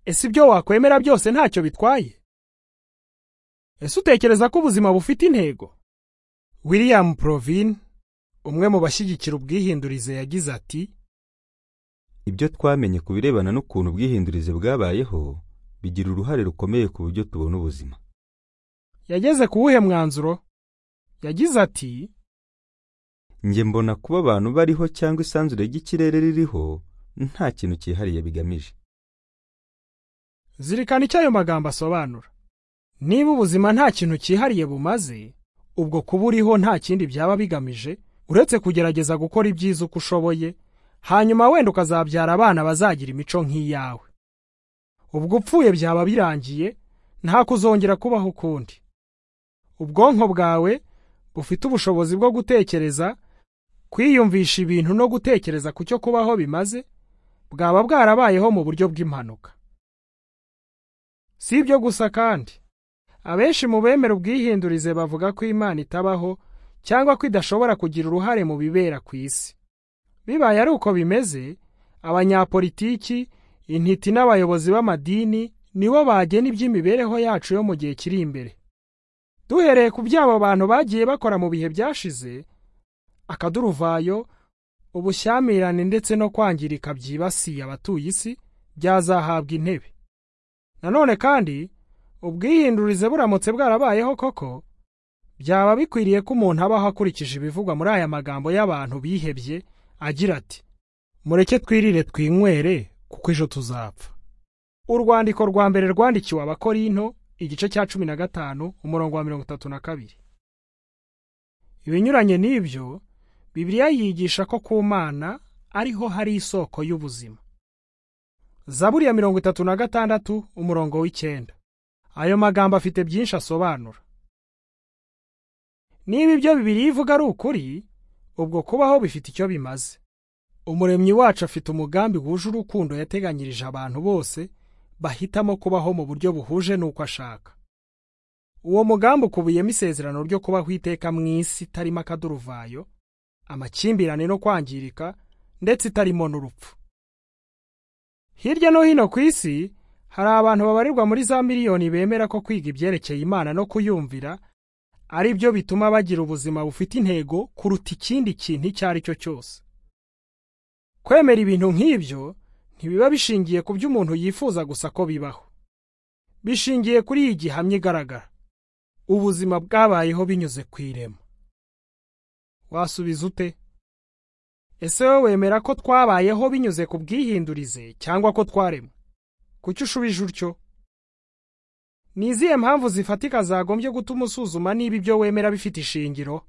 ese ibyo wakwemera byose ntacyo bitwaye ese utekereza ko ubuzima bufite intego william provin umwe mu bashyigikira ubwihindurize yagize ati ibyo twamenye ku birebana n'ukuntu ubwihindurize bwabayeho bigira uruhare rukomeye ku buryo tubona ubuzima yageze ku wuhe mwanzuro yagize ati njye mbona kuba abantu bariho cyangwa isanzure ry'ikirere ririho nta kintu cyihariye bigamije zirikana icyo ayo magambo asobanura niba ubuzima nta kintu cyihariye bumaze ubwo kuba uriho nta kindi byaba bigamije uretse kugerageza gukora ibyiza uko ushoboye hanyuma wenda ukazabyara abana bazagira imico nk'iyawe ubwo upfuye byaba birangiye nta kuzongera kubaho ukundi ubwonko bwawe bufite ubushobozi bwo gutekereza kwiyumvisha ibintu no gutekereza ku cyo kubaho bimaze bwaba bwarabayeho mu buryo bw'impanuka si ibyo gusa kandi abenshi mu bemera ubwihindurize bavuga ko imana itabaho cyangwa ko idashobora kugira uruhare mu bibera ku isi bibaye ari uko bimeze abanyapolitiki intiti n'abayobozi b'amadini nibo bagena iby'imibereho yacu yo mu gihe kiri imbere duhereye ku by'abo bantu bagiye bakora mu bihe byashize akaduruvayo ubushyamirane ndetse no kwangirika byibasiye abatuye isi byazahabwa intebe nanone kandi ubwihindurize buramutse bwarabayeho koko byaba bikwiriye ko umuntu abaho akurikije ibivugwa muri aya magambo y'abantu bihebye agira ati mureke twirire twinywere kuko ejo tuzapfa urwandiko rwa mbere rwandikiwe abakorinto igice cya cumi na gatanu umurongo wa mirongo itatu na kabiri ibinyuranye n'ibyo bibiliya yigisha ko ku mana ariho hari isoko y'ubuzima zaburi ya mirongo itatu na gatandatu umurongo w'icyenda ayo magambo afite byinshi asobanura niba ibyo bibiliya ivuga ari ukuri ubwo kubaho bifite icyo bimaze umuremyi wacu afite umugambi wuje urukundo yateganyirije abantu bose bahitamo kubaho mu buryo buhuje n'uko ashaka uwo mugambi ukubiyemo isezerano ryo kubaho iteka mu isi itarimo akaduruvayo amakimbirane no kwangirika ndetse itarimo n'urupfu hirya no hino ku isi hari abantu babarirwa muri za miliyoni bemera ko kwiga ibyerekeye imana no kuyumvira ari byo bituma bagira ubuzima bufite intego kuruta ikindi kintu icyo ari cyo cyose kwemera ibintu nk'ibyo ntibiba bishingiye ku byo umuntu yifuza gusa ko bibaho bishingiye kuri iyi gihamya igaragara ubuzima bwabayeho binyuze ku irema wasubiza ute ese wowe wemera ko twabayeho binyuze ku bwihindurize cyangwa ko twaremwe kuki ushubije utyo ni izihe mpamvu zifatika zagombye gutuma usuzuma niba ibyo wemera bifite ishingiro